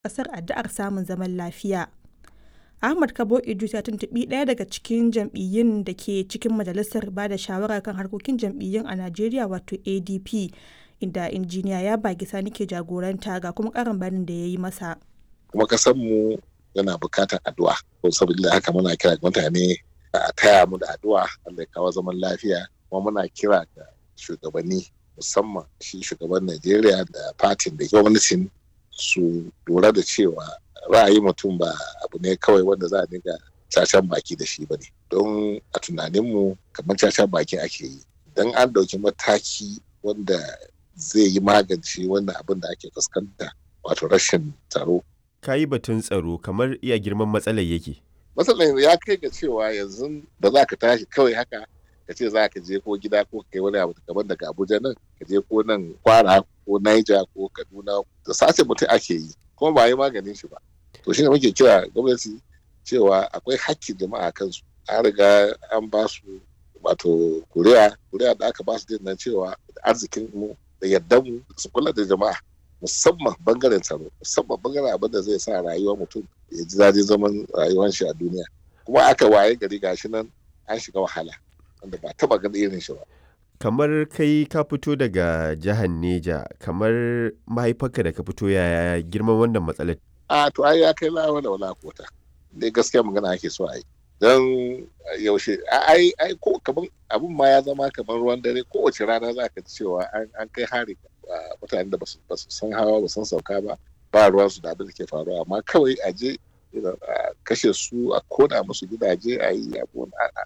ƙasar addu'ar samun zaman lafiya. Ahmad Kabo Idris ya tuntuɓi ɗaya daga cikin jam'iyyun da ke cikin majalisar ba da shawara kan harkokin jam'iyyun a Najeriya wato ADP inda injiniya ya bagi sani ke jagoranta ga kuma ƙarin bayanin da ya yi masa. Kuma mu yana bukatar addu'a. Saboda haka muna kira mutane a taya mu da addu'a Allah ya kawo zaman lafiya kuma muna kira ga shugabanni musamman shi shugaban Najeriya da fatin da gwamnatin su lura da cewa ra'ayi mutum ba abu ne kawai wanda za a dinga cacan baki da shi ba ne don a tunaninmu kamar cacan baki ake yi don an ɗauki mataki wanda zai yi magance wannan abin da ake fuskanta wato rashin tsaro ka yi batun tsaro kamar iya girman matsalar yake matsalar ya kai ga cewa yanzu da za ka tashi kawai haka ka ce za ka je ko gida ko kai wani abu kamar daga abuja nan ka je ko nan kwara ko naija ko kaduna da sace mutum ake yi kuma ba yi maganin shi ba to shine muke kira gwamnati cewa akwai hakkin jama'a kansu an riga an ba su wato kuriya kuriya da aka ba su din nan cewa arzikin mu da yaddan mu su kula da jama'a musamman bangaren tsaro musamman bangaren abin da zai sa rayuwar mutum ya ji daɗin zaman rayuwar shi a duniya kuma aka waye gari gashi nan an shiga wahala wanda ba taba ganin irin shi ba kamar kai ka fito daga jihar Neja kamar mahaifarka da ka fito yaya girman wannan matsalar a to ai ya kai lawa da wala kota dai gaskiya magana ake so a yi don yaushe ai ai ko kaman abun ma ya zama kamar ruwan dare kowace rana za ka ji cewa an kai hari mutanen da ba su san hawa ba san sauka ba ba ruwan su da abin da ke faruwa amma kawai a je a kashe su a kona musu gidaje a yi abu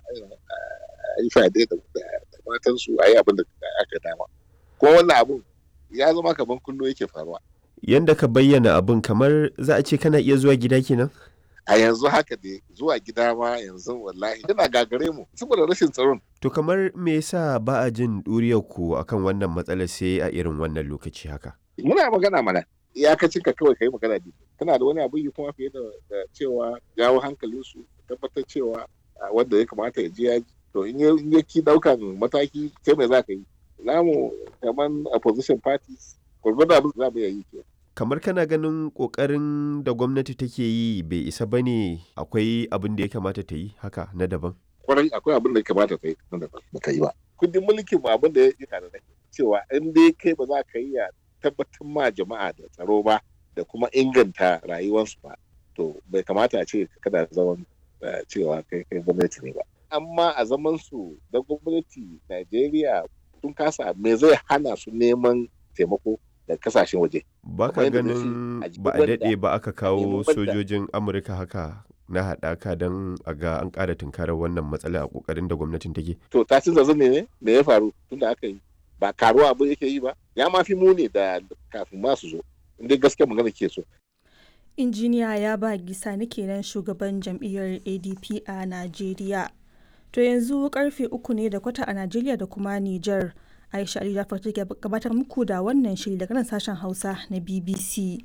a yi fade da matan su a yi abin da aka dama kuma wannan abun ya zama kamar kullum yake faruwa yanda ka bayyana abun kamar za a ce kana iya zuwa gida kenan a yanzu haka dai zuwa gida ma yanzu wallahi yana gagare mu saboda rashin tsaron to kamar me yasa ba a jin duriyar ku akan wannan matsalar sai a irin wannan lokaci haka muna magana mana iyakacin ka kawai kai magana ne kana da wani abu yi kuma fiye da cewa jawo hankalin su tabbatar cewa wanda ya kamata ya je ya to in ya ki daukan mataki kai mai za ka yi namu kamar opposition parties gwargwado abin za mu yi ke kamar kana ganin kokarin da gwamnati take yi bai isa ba ne akwai abin da ya kamata ta yi haka na daban kwarai akwai abin da ya kamata ta yi na daban ba ta yi ba kundin mulkin ba abin da ya yi tare da cewa in dai kai ba za ka yi ya tabbatar ma jama'a da tsaro ba da kuma inganta rayuwarsu ba to bai kamata a ce kada zaman cewa kai kai gwamnati ne ba amma a zaman su da gwamnati Najeriya sun kasa me zai hana su neman taimako da kasashen waje. Ba ka ganin ba a daɗe ba aka kawo sojojin Amurka haka na haɗaka don a ga an ƙara tunkarar wannan matsala a ƙoƙarin da gwamnatin take. To ta cin zazzan ne me ya faru tun da aka yi ba karuwa abu yake yi ba ya ma fi muni da kafin ma su zo inda gaskiya magana ke so. Injiniya ya ba gisa ni kenan shugaban jam'iyyar ADP a Najeriya. To yanzu karfe uku ne da kwata a Najeriya da kuma Nijar. Aisha Ali Jafar take gabatar muku da wannan shiri daga nan sashen Hausa na BBC.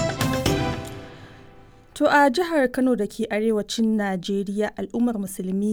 To a jihar Kano da ke arewacin Najeriya al'ummar musulmi